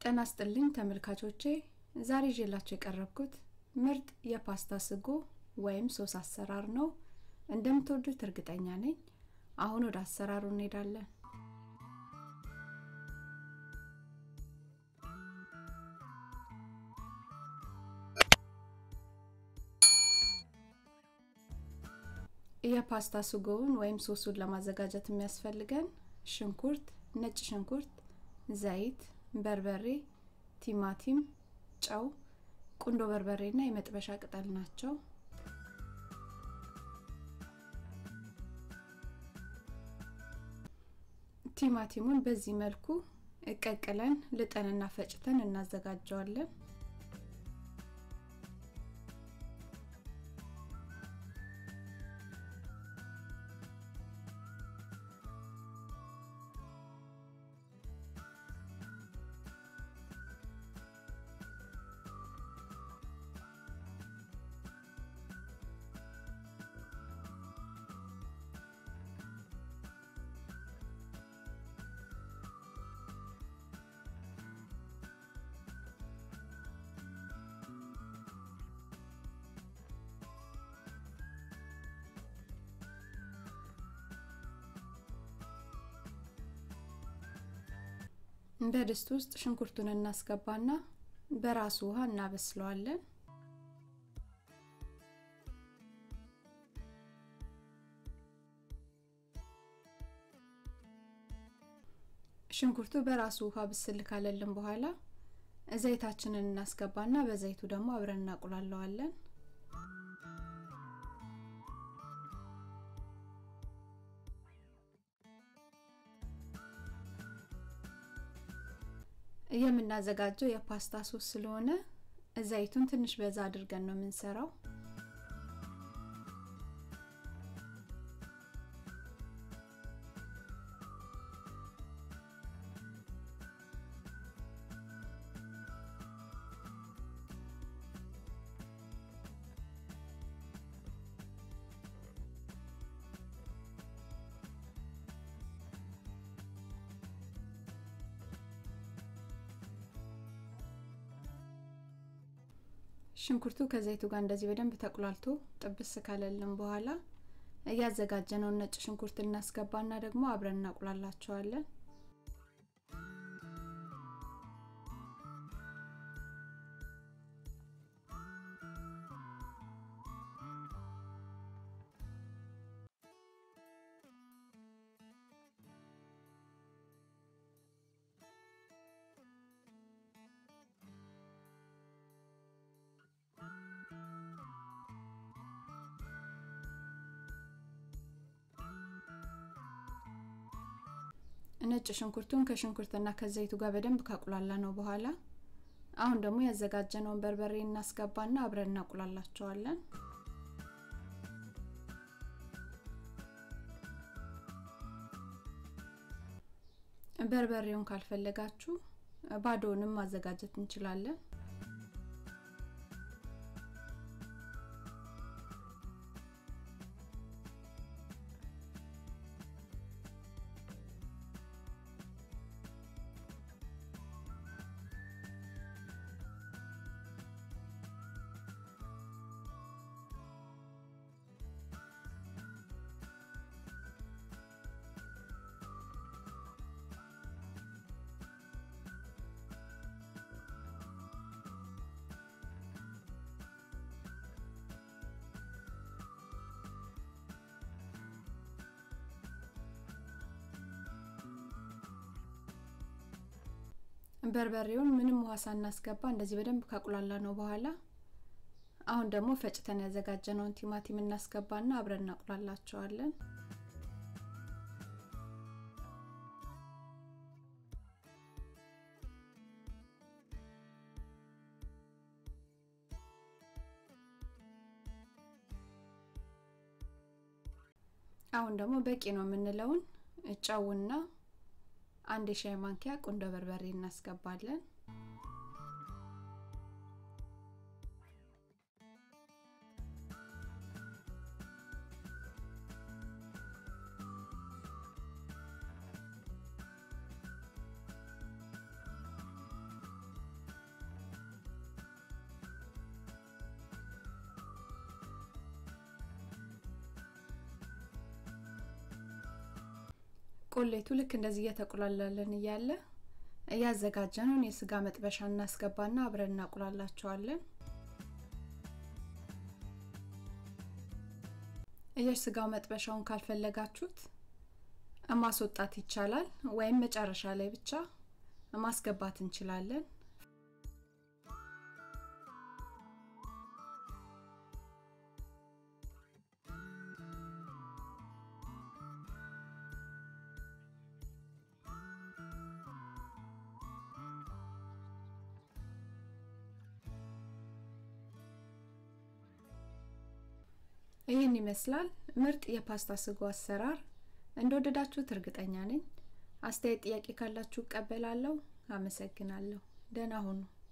ጤና ይስጥልኝ ተመልካቾቼ ዛሬ ይዤላችሁ የቀረብኩት ምርጥ የፓስታ ስጎ ወይም ሶስ አሰራር ነው እንደምትወዱት እርግጠኛ ነኝ አሁን ወደ አሰራሩ እንሄዳለን የፓስታ ስጎውን ወይም ሶሱን ለማዘጋጀት የሚያስፈልገን ሽንኩርት ነጭ ሽንኩርት ዘይት በርበሬ ቲማቲም ጨው ቁንዶ በርበሬ ና የመጥበሻ ቅጠል ናቸው ቲማቲሙን በዚህ መልኩ እቀቅለን ልጠንና ፈጭተን እናዘጋጀዋለን በድስት ውስጥ ሽንኩርቱን እናስገባና በራሱ ውሃ እናበስለዋለን ሽንኩርቱ በራሱ ውሃ ብስል ካለልን በኋላ ዘይታችንን እናስገባና በዘይቱ ደግሞ አብረን እናቁላለዋለን የምናዘጋጀው የፓስታ ሶስ ስለሆነ ዘይቱን ትንሽ በዛ አድርገን ነው የምንሰራው ሽንኩርቱ ከዘይቱ ጋር እንደዚህ በደንብ ተቁላልቶ ጥብስ ካለልን በኋላ እያዘጋጀነውን ነጭ ሽንኩርት እናስገባና ደግሞ አብረን እናቁላላቸዋለን ነጭ ሽንኩርቱን ከሽንኩርትና ከዘይቱ ጋር በደንብ ካቁላላ ነው በኋላ አሁን ደግሞ ያዘጋጀነውን በርበሬ እናስገባና አብረን እናቁላላቸዋለን በርበሬውን ካልፈለጋችሁ ባዶውንም ማዘጋጀት እንችላለን በርበሬውን ምንም ውሃ ሳናስገባ እንደዚህ በደንብ ካቁላላ ነው በኋላ አሁን ደግሞ ፈጭተን ያዘጋጀነውን ቲማቲም እናስገባና አብረን እናቁላላቸዋለን አሁን ደግሞ በቂ ነው የምንለውን ጨውና አንድ የሻይ ማንኪያ ቁንዶ በርበሬ እናስገባለን ቆሌቱ ልክ እንደዚህ እየተቁላላለን እያለ እያዘጋጀነውን የስጋ መጥበሻ እናስገባና አብረን እናቁላላቸዋለን። የስጋው መጥበሻውን ካልፈለጋችሁት ማስወጣት ይቻላል፣ ወይም መጨረሻ ላይ ብቻ ማስገባት እንችላለን። ይህን ይመስላል ምርጥ የፓስታ ስጎ አሰራር። እንደወደዳችሁት እርግጠኛ ነኝ። አስተያየት፣ ጥያቄ ካላችሁ እቀበላለሁ። አመሰግናለሁ። ደህና ሁኑ።